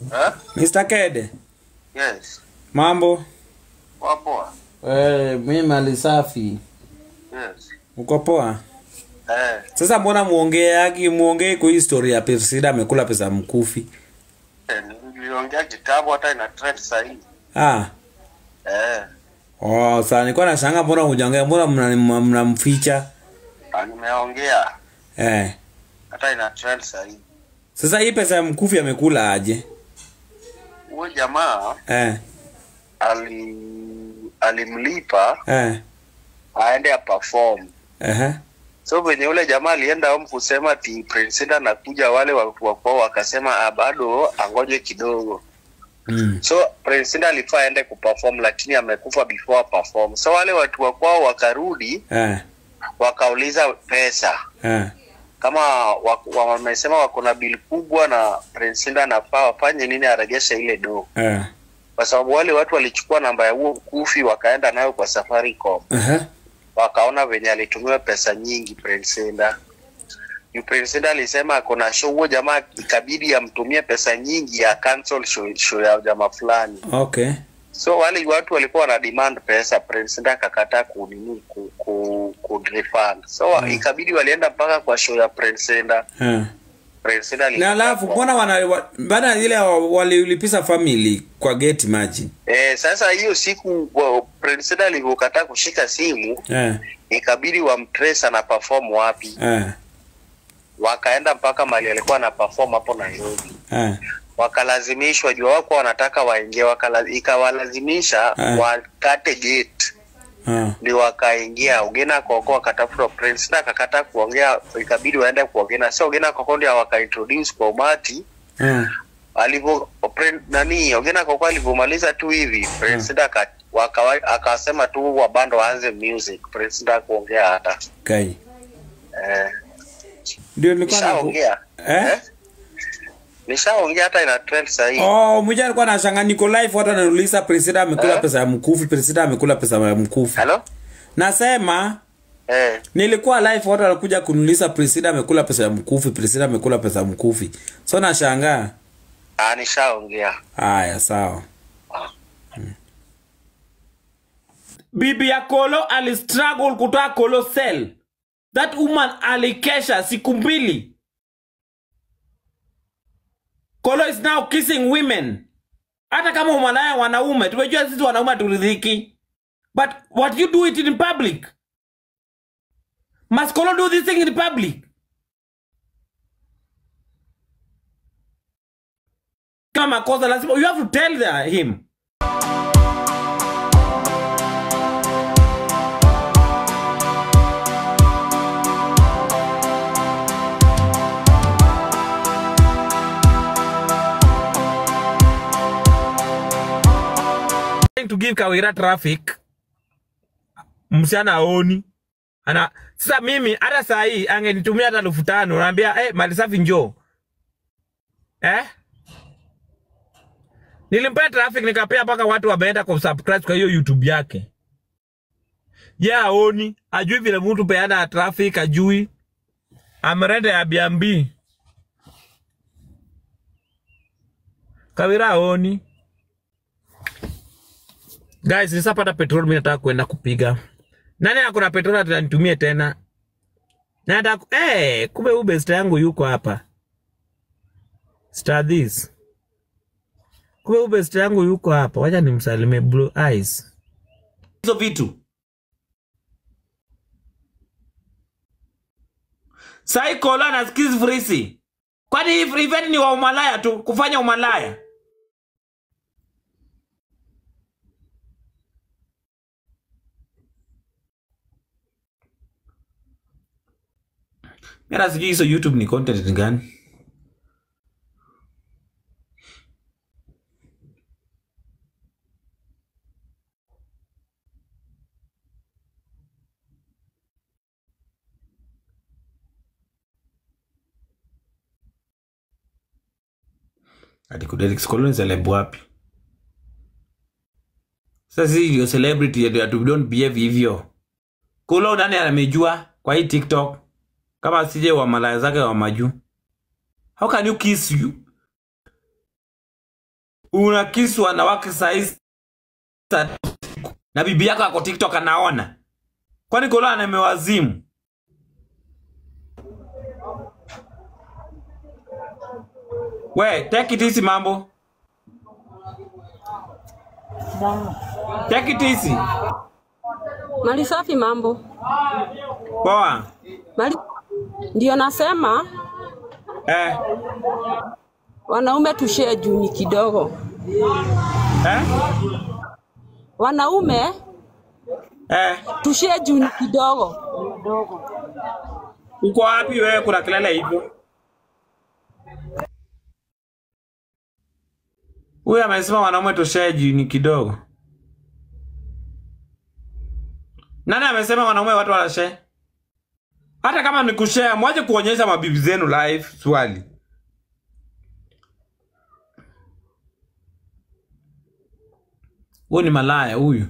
Eh? Mr. Kede, Yes. mambo? Wapoa. Eh, mimi mali safi. Yes. Uko poa? Eh. Sasa mbona muongeagi muongee kwa hii story ya Persida amekula pesa mkufi? eh, Niliongea kitabu hata ina trend sahihi. Ah. Eh. Oh, sasa nilikuwa nashanga mbona hujaongea, mbona mna- mnamficha? Ah, Nimeongea Eh. hata ina trend sahihi. Sasa hii pesa ya mkufi amekula aje? Huyo jamaa Eh. ali alimlipa Eh. aende aperform. Eh. So venye ule jamaa alienda home kusema ti Prince Indah anakuja, wale watu wako wakasema ah, bado angoje kidogo. Mm. So Prince Indah alifaa aende kuperform, lakini amekufa before perform. So wale watu wakwao wakarudi Eh. wakauliza pesa Eh. kama wa- wa- wamesema wako na bili kubwa na Prince Indah anafaa wafanye nini arejeshe ile do, Eh. kwa sababu wale watu walichukua namba ya huo mkufi wakaenda nayo kwa Safaricom, Eh. wakaona venye alitumiwa pesa nyingi Prince Indah. Yu Prince Indah alisema ako na show, huo jamaa ikabidi amtumie pesa nyingi ya cancel show, show ya jamaa fulani. Okay. So wale watu walikuwa wana demand pesa, Prince Indah akakataa kunini ku, ku, ku refund. So Mm. ikabidi walienda mpaka kwa show ya Prince Indah. Eh. Prince Indah Na alikataa alafu kwa- mbona wana wa- bana ile wa- walilipisa family kwa gate imagine. Eh, sasa hiyo siku wa- Prince Indah alivyokataa kushika simu Eh. ikabidi wamtrace ana perform wapi. Eh. Wakaenda mpaka mali alikuwa ana perform hapo Nairobi. Eh. Wakalazimishwa jua wako wanataka waingie, wakala, ikawalazimisha Eh. wakate gate Eh. ndio wakaingia. Ogena Koko akatafuta Prince Indah akakataa kuongea, ikabidi waende kwa Ogena. Sio Ogena Koko ndio wakaintroduce kwa umati Eh. alivyo Prin- nani Ogena Koko alivyomaliza tu hivi Prince Indah aka- wakawa- akasema tu wabando waanze music. Prince Indah kuongea hata Kai. eh, Ndio nilikuwa na nishaongea Eh? nishaongea hata ina trend sahii Oh, mmoja alikuwa anashanga niko live watu ananiuliza Presida amekula Eh? pesa ya mkufi, Presida amekula pesa ya mkufi. halo Nasema eh, nilikuwa live watu wanakuja kuniuliza Presida amekula pesa ya mkufi, Presida amekula pesa ya mkufi. So nashangaa. ah, nishaongea Haya, sawa. Bibi ya Kolo alistruggle kutoa Kolo cell. That woman alikesha siku mbili. Kolo is now kissing women. Hata kama umalaya wanaume, tumejua sisi wanaume turidhiki. But what you do it in public? Must Kolo do this thing in public? Kama makosa lazima you have to tell the, him. to give Kawira traffic msichana aoni ana sasa mimi hata saa hii angenitumia hata elfu tano naambia eh, mali safi njoo eh? nilimpea traffic nikapea mpaka watu wameenda kusubscribe kwa hiyo youtube yake ye yeah, aoni ajui vile mtu peana traffic ajui amerende Airbnb Kawira aoni Guys, nisapata petrol mimi nataka kwenda kupiga. Nani akona petrol atanitumie tena? Na nataka eh, kumbe huyu best yangu yuko hapa. Star this. Kumbe huyu best yangu yuko hapa. Wacha nimsalimie blue eyes. Hizo vitu. Sai kola na skills free. Kwani hii free event ni wa umalaya tu, kufanya umalaya. Mira sijui hizo YouTube ni content ni gani? Ati Kudelix Colon celeb wapi? Sasa sisi ndio celebrity ati ati we don't behave hivyo. Kulo nani amejua kwa hii TikTok? Kama sije wa malaya zake wa maju. How can you kiss you? unakisi wanawake sahizi na bibi yako ako tiktok anaona kwani kolo anamewazimu we take it easy mambo take it easy Mali safi mambo. poa Mali ndio nasema eh, wanaume tushare juni kidogo. eh, Wanaume eh. tushare juni kidogo. uko wapi wewe kuna kelele hivyo huyu amesema wanaume toshee jini kidogo nani amesema wanaume watu wanashare hata kama ni kushare mwache kuonyesha mabibi zenu live swali huyu ni malaya huyu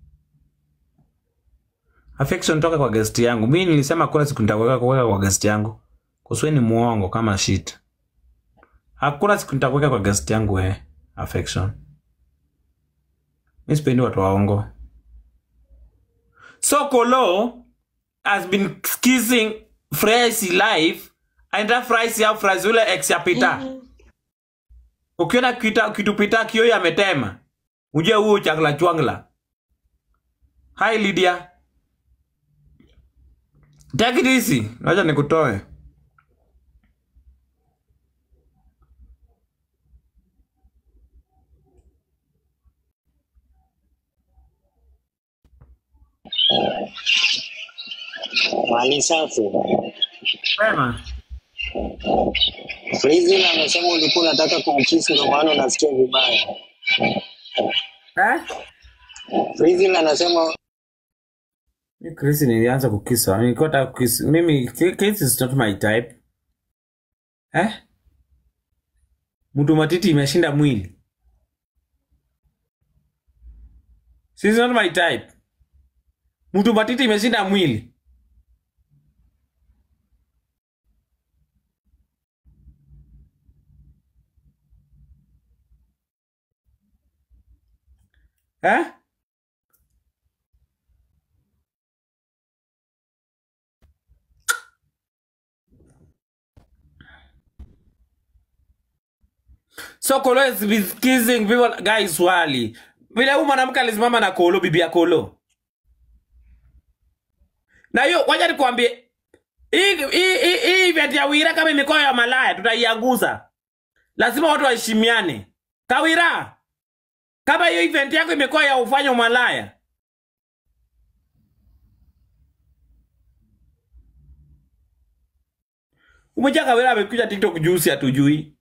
affection toka kwa guest yangu mi nilisema kuna siku nitakuweka kuweka kwa guest yangu kuswe ni muongo kama shit hakuna siku nitakuweka kwa guest yangu we affection mi sipendi watu waongo so kolo has been kissing Fresh live aenda Fresh au Fresh ule ex ya Peter ukiona kita kitu Peter kio ametema uje huo chakla chwangla hi Lydia Take it easy. Wacha nikutoe. Mali safi. Sema. Frizil amesema ulikuwa unataka kumkisi ndio maana unasikia vibaya. Eh? Frizil anasema Mi Chris nilianza kukisa. Nilikuwa nataka kukisa. Mimi Chris is not my type. Eh? Mtu matiti imeshinda mwili. She's not my type. Mtu matiti imeshinda mwili. Eh? So Kolo is been kissing people guys swali. Vile huyu mwanamke alisimama na Kolo bibi ya Kolo. Na hiyo wacha nikwambie hii hii hii hii event ya Wira kama imekuwa ya malaya tutaianguza. Lazima watu waheshimiane. Kawira. Kama hiyo event yako imekuwa ya ufanya umalaya. Umeja Kawira amekuja TikTok juzi hatujui.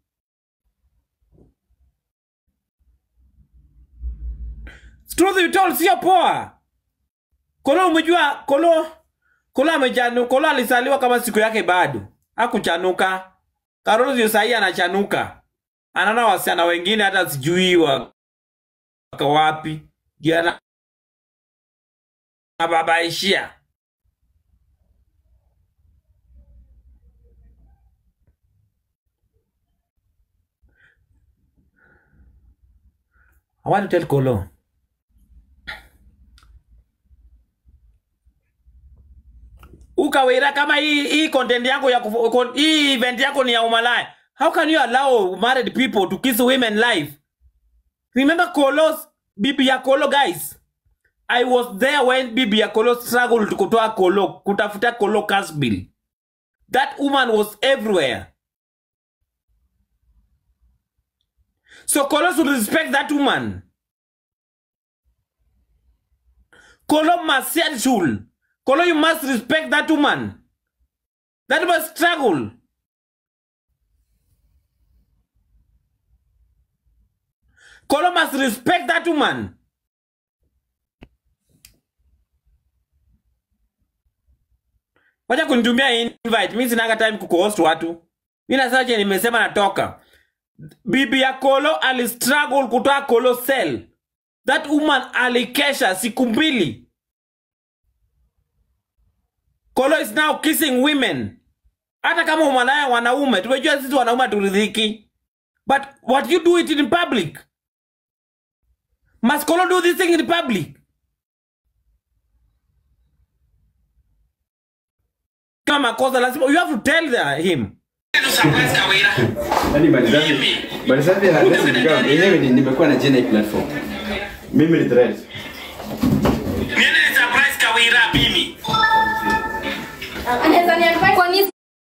Truth be told sio poa. Kolo umejua Kolo Kolo amechanu Kolo alizaliwa kama siku yake bado. Hakuchanuka. Karolo sio sahi anachanuka. Anaona wasichana wengine hata sijui wa waka wapi. Jana ababaishia. I want to tell Kolo. ukawira kama hii hii content yangu ya kufu, kon, hii event yako ni ya umalaya how can you allow married people to kiss women live remember Kolo's bibi ya Kolo guys I was there when bibi ya Kolo struggled kutoa Kolo kutafuta Kolo cash bill that woman was everywhere so Kolo should respect that woman Kolo must set shul Kolo, you must respect that woman. That was struggle. Kolo must respect that woman. Wacha kunitumia invite. Mimi sina time kukuhost watu. Mimi nasema je nimesema natoka. Bibi ya Kolo alistruggle kutoa Kolo cell. That woman alikesha siku mbili. Kolo is now kissing women. Hata kama umalaya wanaume, tumejua sisi wanaume turidhiki. But what you do it in public. Must Kolo do this thing in public? Kama makosa lazima you have to tell the, him. Yaani Malisafi Malisafi hawezi nikawa yenyewe ni- nimekuwa na jina hii platform. Mimi ni threat. Kwani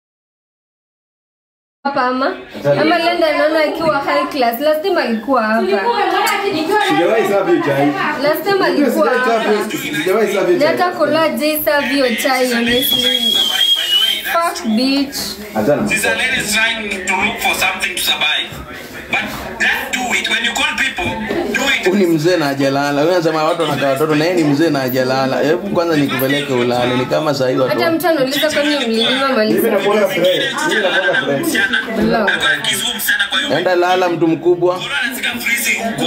hapa ama ama Lenda naona akiwa high class. Last time alikuwa hapa. Sijawahi serve hiyo chai. Last time Unajua alikuwa sijawahi serve hapa. hiyo- sijawahi serve hiyo Na chai. hata kola J serve hiyo chai honestly. Fuck bitch. Achana. These are ladies trying to look for something to survive. But just do it. When you call people, do it. Huyu ni mzee na hajalala. Wewe unasema watu wanakaa watoto na yeye ni mzee na hajalala. Hebu kwanza nikupeleke ulale. Ni kama saa hii watu. Hata mtu anauliza kwani mlinyima Mimi Malisa. nakuanga threat. Mimi nakuanga threat. Msichana. Hello. Alikuwa akizungumza msichana kwa hiyo. Enda lala mtu mkubwa. Mbona anasika freezing huko?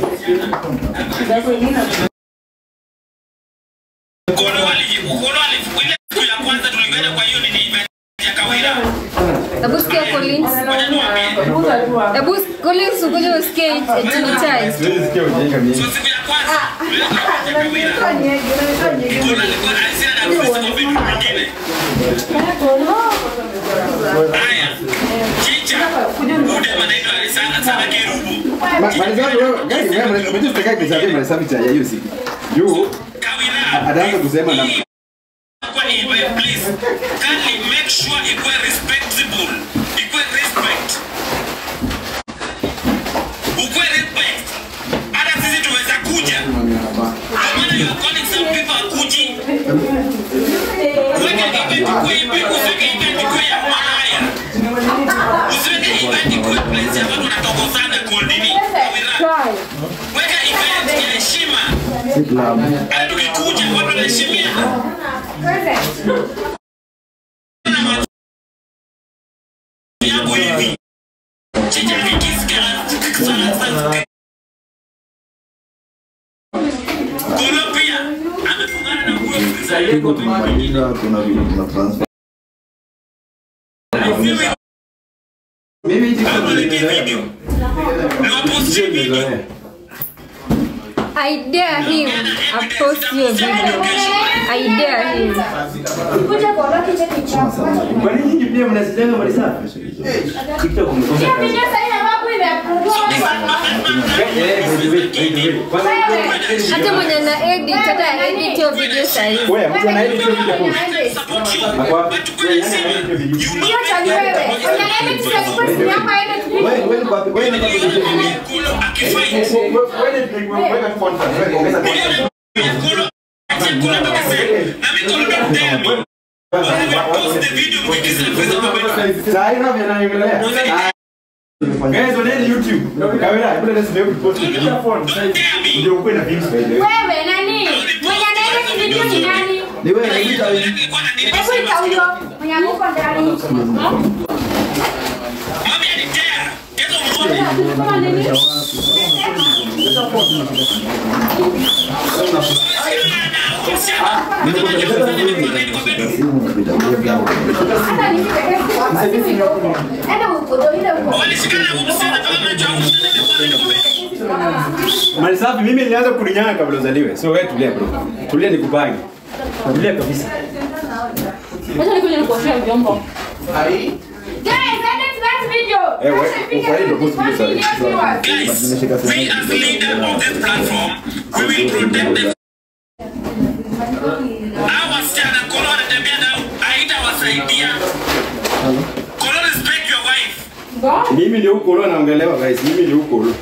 Ukolo wali- ukolo wali- ile siku ya kwanza tulikwenda kwa hiyo nini event ya Kawira. Hebu sikia Collins. Ngoja niwaambie. Hebu Collins ukuje usikie eti ni chai. Siwezi sikia ujinga mingi. So siku ya kwanza tulienda kwa event ya Kawira. Ukolo alikuwa alisema na freeze kwa vitu vingine. Haya. Chicha. Ude anaitwa Alisana sana Kerubu. Ma- Malisafi wewe, gani wewe Malisafi unajua sitakai kuserve Malisafi chai ya hiyo siku. Juu Kawira. ataanza kusema na Kwa hivyo, please, kindly make sure ikuwe respectable. Ikuwe respect. Ukuwe respect. Hata sisi tuweza kuja. Kwa maana you are calling some people akuji. Uweke event ikuwe ipe- usiweke event ikuwe ya malaya. Usiweke event ikuwe place ya watu wanatongozana goldini. Kawira. Weka event ya heshima. Hata tukikuja watu wanaheshimiana. yangu hivi chicha kikisikia sana sana Kolo pia amefungana na huyo mfriza mimi hizi Kama niki video niwaposti video I dare him. I post your video. I dare him. Kwa nini nyinyi pia mnasilenga Malisafi? TikTok mmekosa kazi. Eh, wait, wait, wait, wait. Kwanza Hata mwenye na edit hata edit your video sahihi. wewe mtu anaedit hiyo video post. support you Akwa but kwenye wewe simu anaedit hiyo video. you know Wewe wewe ni kwa wewe ni kwa video. Kolo akifight Wewe ni weka tu content, wewe ongeza content. Kolo acha Kolo tukisema na mimi Kolo don't tell me When we post the video mkikiza mfriza mabena Saa hii unavyo naongelea. Guys, oneni YouTube. Kamera, hebu let's do post it. don't tell me Ndio ukwe na views by the way. Wewe nani? Mwenye anaenda video ni nani? Ni wewe na hiyo Nilikuwa na nini Hebu ita huyo mwenye amuko ndani. Mami anitea Kezo mwone Kama nini? Hata nipige Enda huko, ndio ile huko. Malisafi, mimi nilianza kulinyanga kabla uzaliwe. So wewe tulia bro. Tulia nikupange. Tulia kabisa. Acha nikuje nikuoshea vyombo. Guys, edit that video. Eh, we- Acha nipige ufanye ndio post video, sorry. one million viewers. Guys, we as leader of this platform, we will protect them. Hawa wasichana Kolo wanatembea nao, haitawasaidia. Kolo respect your wife. Mimi ndio huko leo naongelewa guys. Mimi ndio huko leo.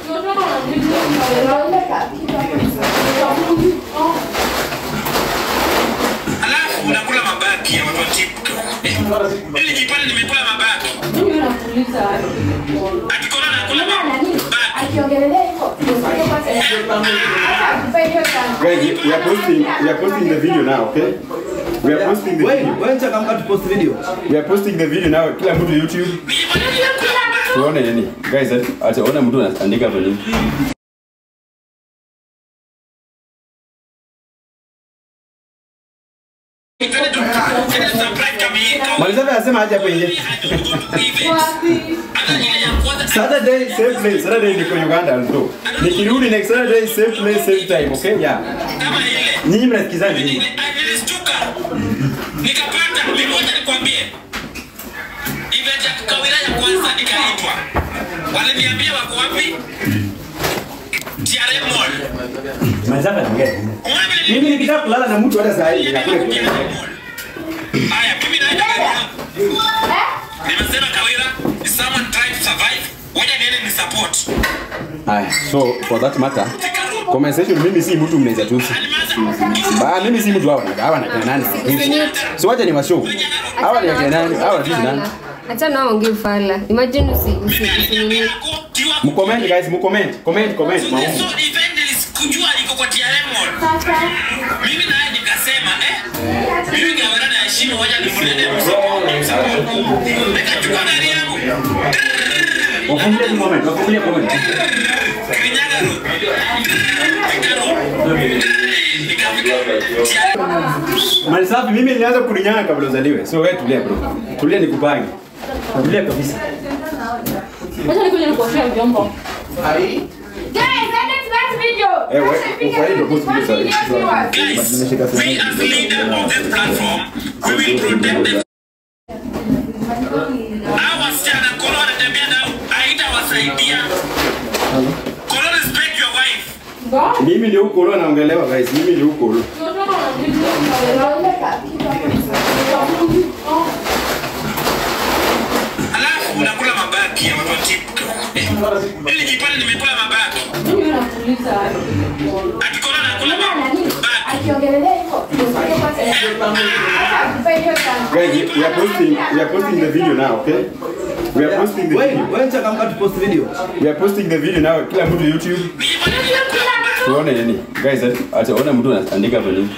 Alafu unakula mabaki ya watu wa TikTok. Eh, Ili jipale nimekula mabaki. Ati Kolo anakula mabaki. Akiongelelea hivyo. Guys, we are posting we are posting the video now, okay? We are posting the video. Wewe changamka tu post video. We are posting the video now. Kila mtu YouTube. Nijipale nimekula mabaki. Tuone nini? Guys, acha ona mtu anaandika hapo nini. Twende tu- twende tu surprise kama hii. Malisafi anasema aje hapo nje. Hata ile ya kwanza Saturday same place. Saturday niko Uganda ndo. Nikirudi next Saturday same place same time, okay? Yeah. kama ile Nyinyi mnasikizana nini? Nili- nilistuka nikapata mimoja nikwambie event ya kawira ya kwanza nikaitwa waliniambia wako wapi TRM Mall Mnataka niongee. Mimi nikitaka kulala na mtu hata saa hii nakule kwa. haya mimi naenda gari yangu nimesema kawira is someone trying to survive waja niende ni support Haya, so for that matter, compensation mimi si mtu mnaweza tusi. Ba mimi si mtu hawa na hawa na kina nani. So wacha ni washow. Hawa ni kina nani? Hawa ni nani? Acha nao ongee ufala. Imagine usi usi usi Mcomment guys, mcomment, comment, comment. so Maoni. event nilikujua iko kwa TRM Mall mimi naye nikasema eh mimi kawira na heshima waja nimlete msapoti nikachukua gari yangu Wafungulie tu comment, wafungulie comment. Mali safi mimi nilianza kulinyanga kabla uzaliwe. So wewe tulia bro. Tulia nikupange. Tulia kabisa. Acha nikuje nikuoshea vyombo. Guys, edit that video. Eh, wewe ufanye ndio post video sorry. But nimeshika We simu. as leader of this platform, we will protect them. Hawa wasichana Kolo wanatembea nao, haitawasaidia. Kolo respect your wife. Mimi ndio huko leo naongelewa guys. Mimi ndio huko leo. Alafu unakula mabaki ya watu wa TikTok. Eh, Nilijipata nimekula mabaki. Ati Kolo anakula mabaki. Guys, we are posting we are posting the video now, okay? We are posting the video. Wewe chaka to post video. We are posting the video now kila mtu YouTube. Tuone nini? Guys, acha ona mtu anaandika hapo nini?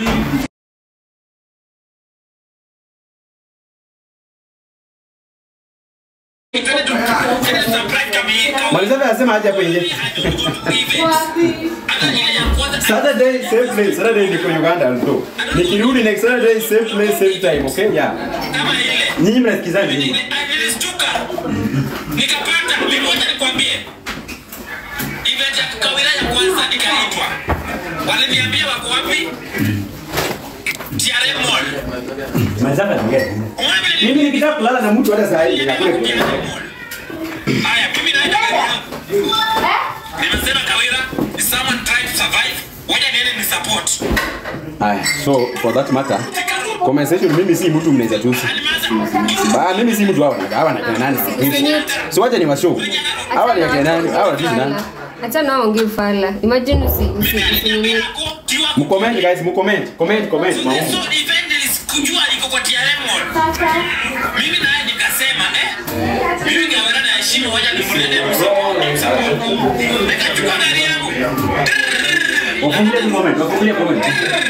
Malizabe anasema aje hapo nje. Saturday same place. Saturday niko Uganda ndo. Nikirudi next Saturday same place same time, okay? Yeah. Nyinyi mnasikizana nini? nilistuka nikapata mimoja nikwambie event ya kawira ya kwanza nikaitwa waliniambia wako wapi TRM Mall Malizabe anaongea. Mimi nikitaka kulala na mtu hata saa hii nakule kwa. haya mimi naenda gari yangu nimesema kawira is someone trying to survive waja niende ni support Haya, so for that matter, compensation mimi si mtu mnaweza tusi. Ba mimi si mtu hawa na hawa na kina nani. So wacha ni washow. Hawa ni kina nani? Hawa ni nani? Acha nao ongee ufala. Imagine usi usi usi Mcomment guys, mcomment, comment, comment. Maoni. so event nilikujua iko kwa TRM Mall mimi naye nikasema eh mimi kawira na heshima waja nimlete msapoti nikachukua gari yangu Wafungulie tu comment, wafungulie comment.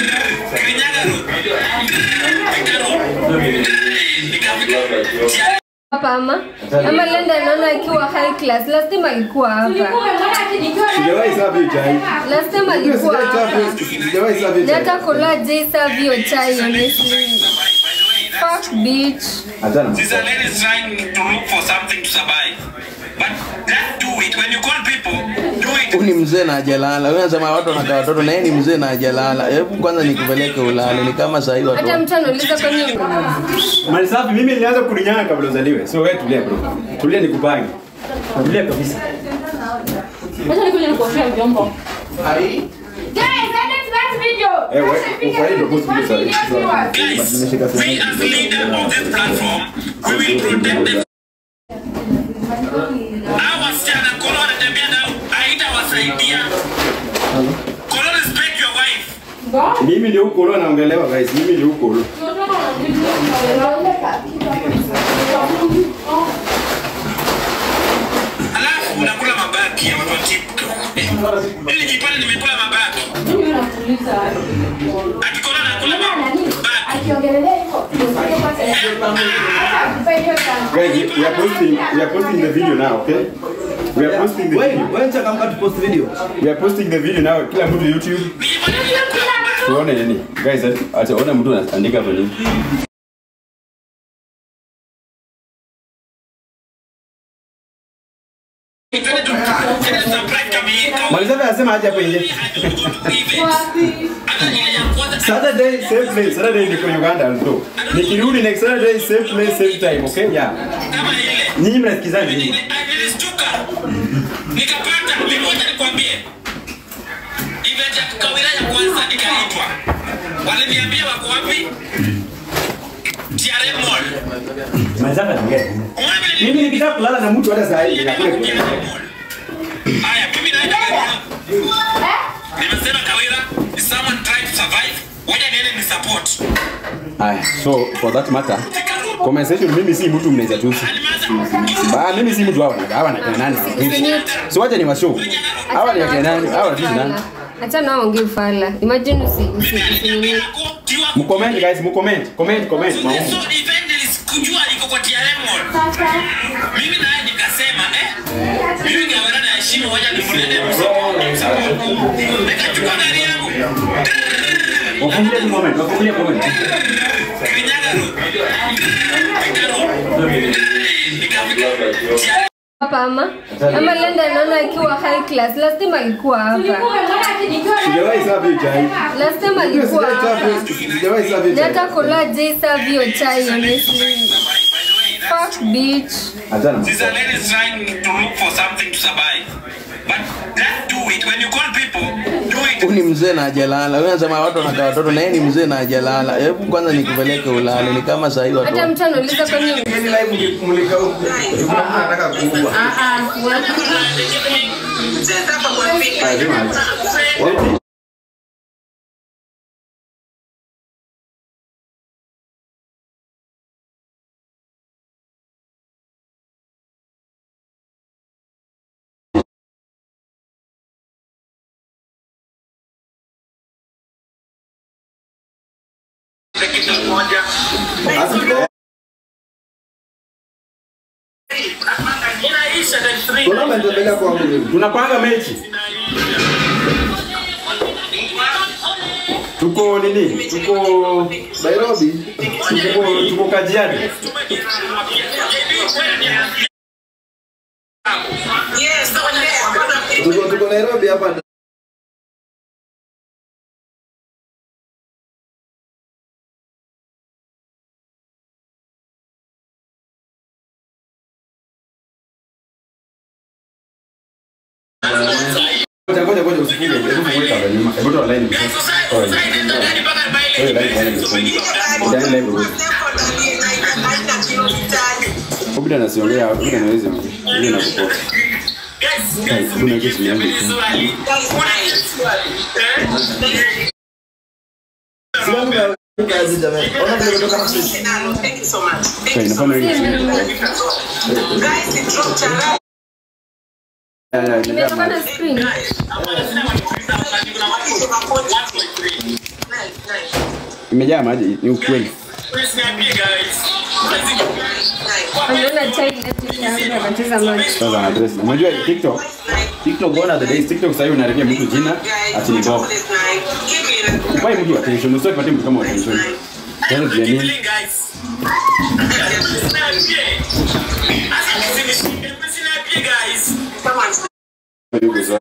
hapa ama ama Lenda naona akiwa high class. Last time alikuwa hapa. Sijawahi serve hiyo chai. Last time alikuwa Sijawahi hapa. serve- Sijawahi serve hiyo Ni chai. hata kola J serve hiyo chai honestly. Fuck bitch. Achana. These are ladies trying to look for something to survive. But just do it. When you call people, do it. Huyu ni mzee na hajalala. Wewe unasema watu wanakaa watoto na yeye ni mzee na hajalala. Hebu kwanza nikupeleke ulale. Ni kama saa hii watu. Hata mtu anauliza kwa nini Mali safi mimi nilianza kulinyanga kabla uzaliwe. So wewe tulia bro. Tulia nikupange. Tulia kabisa. Acha nikuje nikuoshea vyombo. Guys, edit that video. Eh, wewe ufanye ndio post video sorry. But nimeshika simu. We as leader of this platform, we will protect them. Hawa wasichana Kolo wanatembea nao, haitawasaidia. Kolo respect your wife. Mimi ndio huko leo naongelewa guys. Mimi ndio huko leo. Alafu unakula mabaki ya watu wa TikTok. Eh, Nilijipata nimekula mabaki. Ati Kolo anakula mabaki. Guys, we are posting we are posting the video now, okay? We are posting the video. Wewe chaka to post video. We are posting the video now kila mtu YouTube. Tuone nini? Guys, acha ona mtu anaandika hapo nini? Malisafi anasema aje hapo nje. Saturday same place. Saturday niko Uganda ndo. Nikirudi next Saturday same place same time, okay? Yeah. Nyinyi mnasikizana nini? nilistuka nikapata mimoja nikwambie event ya kawira ya kwanza nikaitwa waliniambia wako wapi TRM mall Malisafi anaongea. Mimi nikitaka kulala na mtu hata saa hii nakule kwa. haya mimi naenda gari yangu nimesema kawira is someone trying to survive waja niende ni support Aya, so for that matter, compensation mimi si mtu mnaweza tusi. Ba mimi si mtu hawa na hawa na kina nani. So wacha ni washow. Hawa ni kina nani? Hawa ni nani? Acha nao ongee fala. Imagine usi usi usi Mcomment guys, mcomment, comment, comment. Maombi. so event nilikujua iko kwa TRM mall mimi naye nikasema eh mimi kawira na heshima waja nimlete msupport nikachukua gari yangu Wafungulie tu comment, wafungulie comment. hapa ama ama Lenda naona akiwa high class. Last time alikuwa hapa. Sijawahi serve hiyo chai. Last time alikuwa hapa. Sijawahi serve hiyo Na chai. hata kola J serve hiyo chai honestly. Fuck bitch. Achana. These are ladies trying to look for something to survive. But just do it. When you call people, do it. Huyu ni mzee na hajalala. Wewe unasema watu wanakaa watoto na yeye ni mzee na hajalala. Hebu kwanza nikupeleke ulale. Ni kama saa hii watu. Hata mtu anauliza kwa nini Hizi live mkimulika huko. Kuna mtu anataka kuua. Lazima aje. Tunapanga mechi. Tuko nini? Tuko Nairobi. Tuko tuko Kajiado. Tuko tuko Nairobi hapa. Ngoja ngoja ngoja usifunge. Hebu fungue kabla nyuma. Hebu toa line. Toa line. Toa line line mfungue. Ndani line wewe. Obida nasiongea, obida naweza. Obida nakupota. Guys, kuna kitu yangu. Okay, nafanya hivi. Eh, eh, Nimetoka na screen. Imejaa maji, ni ukweli. Anaona chai left yangu anacheza maji. Sasa na address. Unajua TikTok, TikTok gone are the days. TikTok sasa hivi unaharibia mtu jina ati ni Bob. Upai mtu attention, usipatie mtu kama attention. Sasa jua nini? Yuko sawa.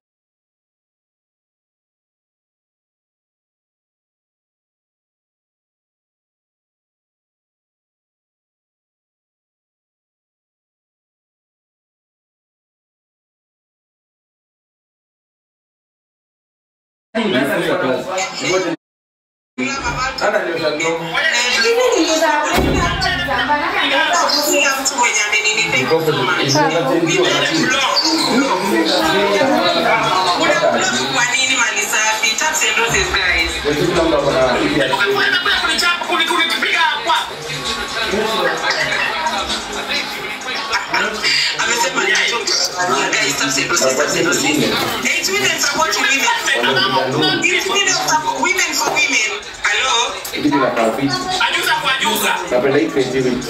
It's women supporting women. It's women support women for women. Hello? Kitu la kafi. Ajuza kwa ajuza. Napenda hii creativity.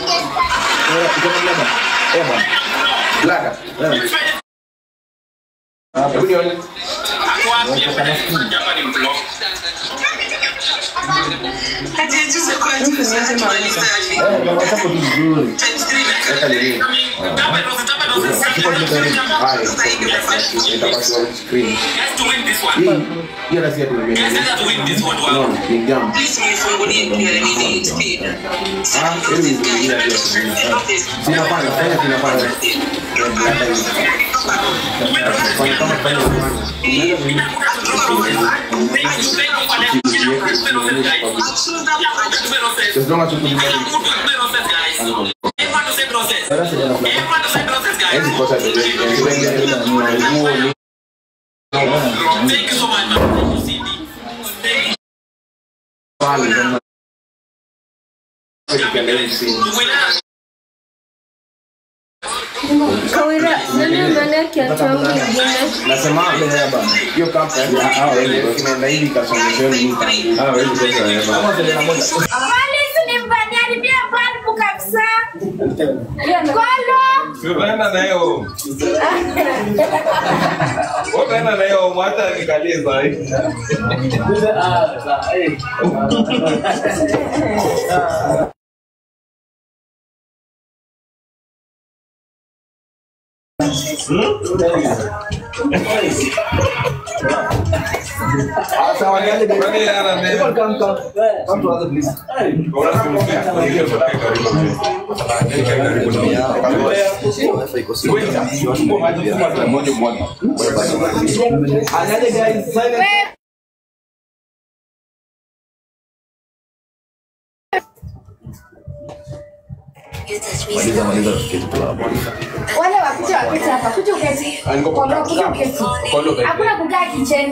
Blada. Hebu nione. Ako wapi? Hapa ni blog. Ati juzi kwa juzi hatumaliza hivi. Eh, na WhatsApp tu vizuri. Weka nini? Haya, itakuwa kwa screen. Hii hiyo nasi ya tulimeni. No, ni jam. Please mnifungulie pia nini speed. Ah, hili ni zingine pia. Kinapanda, fanya kinapanda. Fanya kama fanya kufanya. As long as you put Hizi kosa ndio pale. Kawira, nani ameenda kiatu yangu ingine? Nasema hiyo kampa hao wengi kinaenda hivi kasongesheni mimi. Hao wengi sasa wanasema. Polisi nimbaniharibia balbu kabisa. Kolo. Tunaenda na hiyo. Utaenda na hiyo mwacha nikalie saa hii. Wale wakuja waketi hapa, kuja uketi. Kolo, kuja uketi. Hakuna kukaa kicheni.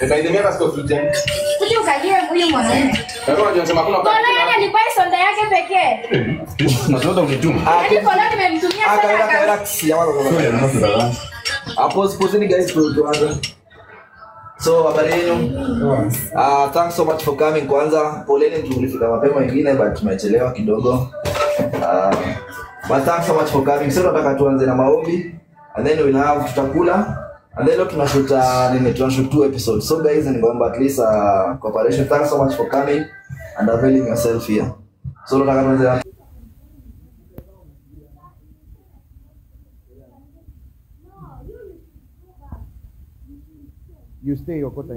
Kuja ukalie huyu mwanaume. Kolo yake ni pai sonda yake pekee. Yaani kolo nimemtumia sana kama Hapo supposing guys tu tuanze. So habari yenu? Uh, thanks so much for coming kwanza. Poleni tulifika mapema wengine but tumechelewa kidogo. Uh, but thanks so much for coming. So tunataka tuanze na maombi and then we'll have tutakula and then leo tunashuta nini tunashoot two episodes. So guys ningeomba at least uh, cooperation. Thanks so much for coming and availing yourself here. So tunataka tuanze na You stay Okota.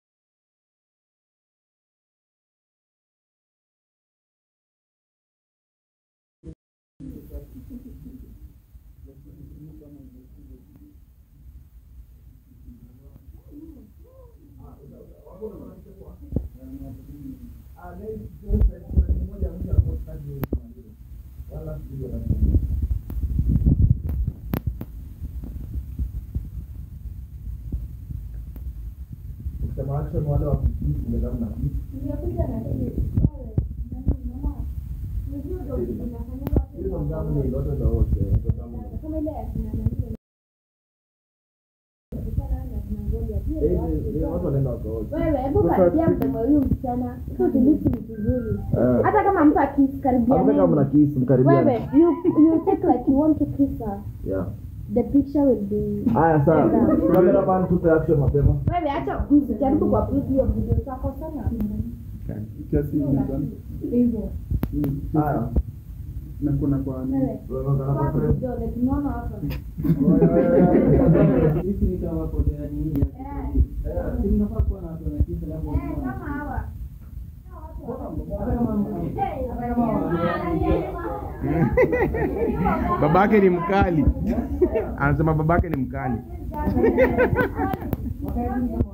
Wewe hebu karibia mdomo huyu msichana. Hiyo tulisi ni vizuri. Eh. Hata kama mtu akikaribia Hata kama mna kiss mkaribia. Wewe you you take like you want to kiss her. Yeah. The picture will be Haya sawa. Cameraman tupe action mapema. Wewe acha msijaribu kwa video video zako sana. Hivyo. Haya. na kuna kwa Wewe. Kwa vidole tunaona hapa. Sisi ni kama wako tena nini ya si mnafaa kuwa na watu wanakisa labda Eh, kama hawa. Babake ni mkali. Anasema babake ni mkali.